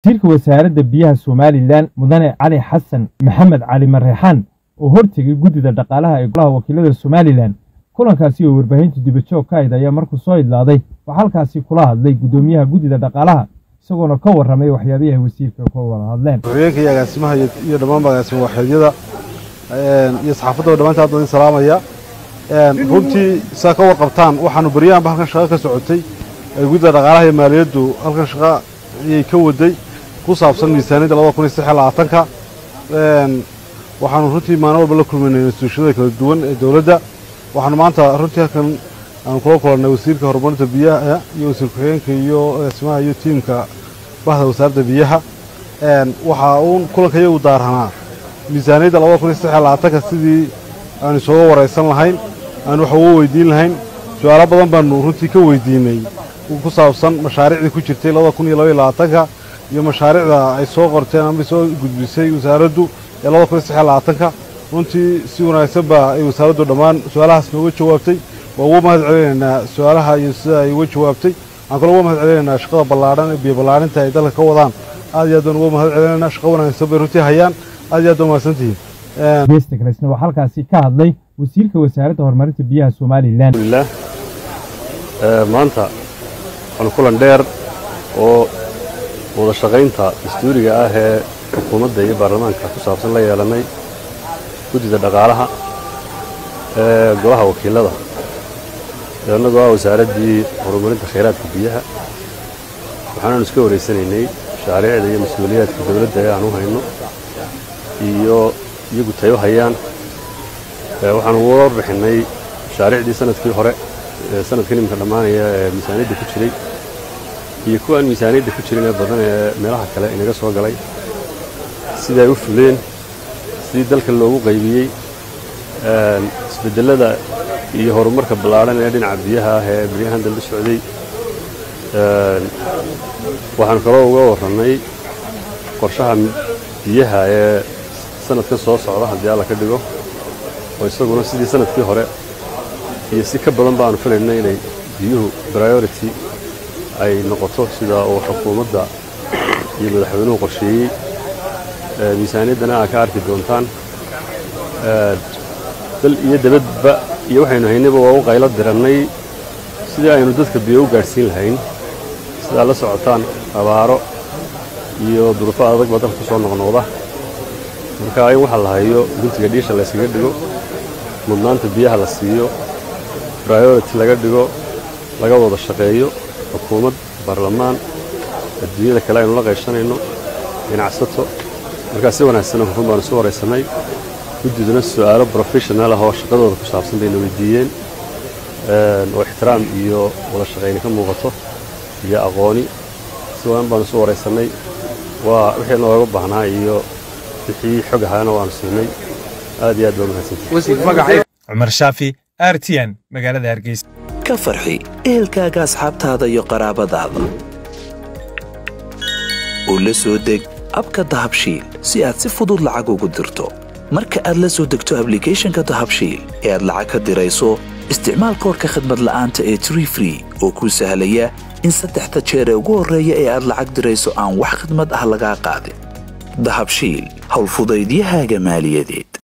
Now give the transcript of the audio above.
wasiirka wasaaradda biyaha somalilan mudane cali xasan maxamed cali mareexaan oo hortegay guddida dhaqaalaha ee golaha wakiilada somalilan kulankaasi oo warbaahinta dibajoog ka ayd ayaa markuu soo idlaaday waxaa halkaasi kula hadlay guddoomiyaha guddida dhaqaalaha isagoona ka warramay waxyaabihii ay wasiirka ka wada hadleen ku-xigeenka iyo agaasimaha iyo dhammaan agaasima waaxeedyada iyo saxaafadda dhammaanta hadda idin salaamaya runtii saa ka warqabtaan waxaanu baryahanba halkan shaqo ka socotay guddida dhaqaalaha iyo maaliyaddu halkan shaqo ayay ka waday ku saabsan miisaaniyadda labada kun iyo saddex iyo labaatanka waxaanu runtii maalin walba la kulmaynay instituushiyada kala duwan ee dowladda waxaanu maanta runtii halkan aanu kula kulannay wasiirka horumarinta biyaha iyo wasiir ku-xigeenka iyo agaasimaha iyo tiimka bahda wasaaradda biyaha waxaa uun kulanka iyagu daaranaa miisaaniyadda labada kun iyo saddex iyo labaatanka sidii aanu isooga waraysan lahayn aanu wax uga weydiin lahayn su-aalo badan baanu runtii ka weydiinay ku saabsan mashaariicdii ku jirtay labada kun iyo laba iyo labaatanka iyo mashaariicda ay soo qorteen ama soo gudbisay wasaaraddu ee labada kun iyo saddex iyo labaatanka runtii si wanaagsan baa ay wasaaraddu dhammaan su-aalahaas nooga jawaabtay waa uga mahad celinaynaa su-aalaha iyo sida ay uga jawaabtay waxaan kaloo uga mahad celinaynaa shaqada ballaadhan ee biyo ballaarinta ay dalka ka wadaan aad iyo aad baan uga mahad celinaynaa shaqo wanaagsan bay runtii hayaan aad iyo aad baa mahadsantihiin geesta kalesna waxaa halkaasi ka hadlay wasiirka wasaaradda horumarinta biyaha somalilan alhamdulilah maanta waxaanu kulan dheer oo wada shaqaynta dastuuriga ah ee xukuumadda iyo baarlamaanka ku saabsan la yeelanay guddida dhaqaalaha ee golaha wakiilada annagoo ah wasaaraddii horumarinta khayraadka biyaha waxaanaanu iska wareysanaynay mashaariicda iyo mas-uuliyaadka dowladda ee aan u hayno iyo iyagu tayo hayaan waxaanu uga warbixinnay mashaariicdii sanadkii hore sanadkan iminka dhammaanaya ee miisaaniyadda ku jiray iyo kuwa aan miisaaniyadda ku jirin ee badan ee meelaha kale inaga soo galay sidai ay u fuleen sidii dalka loogu qaybiyey isbeddellada iyo horumarka ballaadhan ee dhinaca biyaha ah ee baryahan dambe socday waxaanu kaloo uga warrannay qorshaha biyaha ee sanadkan soo socda haddii alla ka dhigo oo isaguna sidii sanadkii hore iyo si ka badan baanu filayna inay biyuhu priority ay noqoto sida uu xukuumadda iyo madaxweynuhu qorsheeyey miisaaniyaddana aad ka arki doontaan dal iyo dabadba iyo waxaynu haynayba waa u qaylo dirannay sidii aynu dadka biyo u gaadhsiin lahayn sidaa la socotaan abaaro iyo duruufo adag baa dalka ku soo noqnoqda marka in waxa la hayo guntiga dhiisha layskaga dhigo mudnaanta biyaha la siiyo priority laga dhigo laga wada shaqeeyo xukuumad baarlamaan adduunyada kale aynu la qayshanayno ganacsato markaa si wanaagsan hufan baanu isu waraysannay guddiduna su'aalo professional ah oo shaqadooda ku saabsan bayna weydiiyeen oo ixtiraam iyo wada shaqayni ka muuqato iyo aqooni si waan baanu isu waraysannay waa wixii nooga baahnaa iyo wixii xog ahaana waanu siinay aad iyo aad baa mahadsantahay cumar shaafi r t n magaalada hargeysa ka farxi ehelkaaga asxaabtaada iyo qaraabadaada oo la soo deg abka dahabshiil si aad si fudud lacag ugu dirto marka aad la soo degto ablicathonka dahabshiil ee aad lacag ka dirayso isticmaal koorka khadmad la'aanta ee tree free oo kuu sahlaya in saddexda jeer ee ugu horreeya ee aad lacag dirayso aan wax khadmad ah lagaa qaadin dahabshiil howlfudaydiyahaaga maaliyadeed